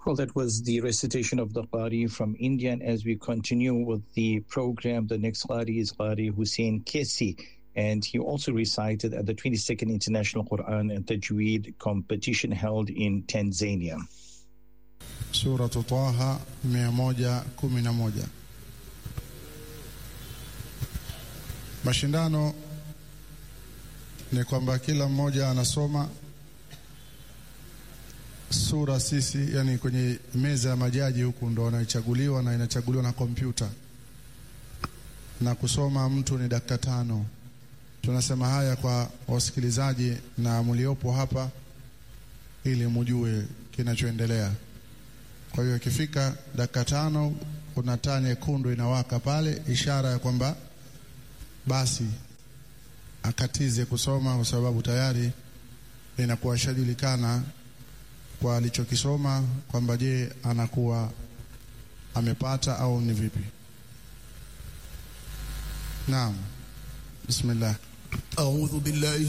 Well, that was the recitation of the Qari from India. And as we continue with the program, the next Qari is Qari Hussein Kesi. And he also recited at the 22nd International Quran and Tajweed competition held in Tanzania. Suratu Taha 111. Mashindano ni kwamba kila mmoja anasoma sura sisi, yani kwenye meza ya majaji huku ndo wanaichaguliwa na inachaguliwa na kompyuta, na kusoma mtu ni dakika tano. Tunasema haya kwa wasikilizaji na mliopo hapa ili mujue kinachoendelea. Kwa hiyo ikifika dakika tano, kuna taa nyekundu inawaka pale, ishara ya kwamba basi akatize kusoma, kwa sababu tayari inakuwa ishajulikana kwa alichokisoma kwamba je, anakuwa amepata au ni vipi? Naam, bismillah. أعوذ بالله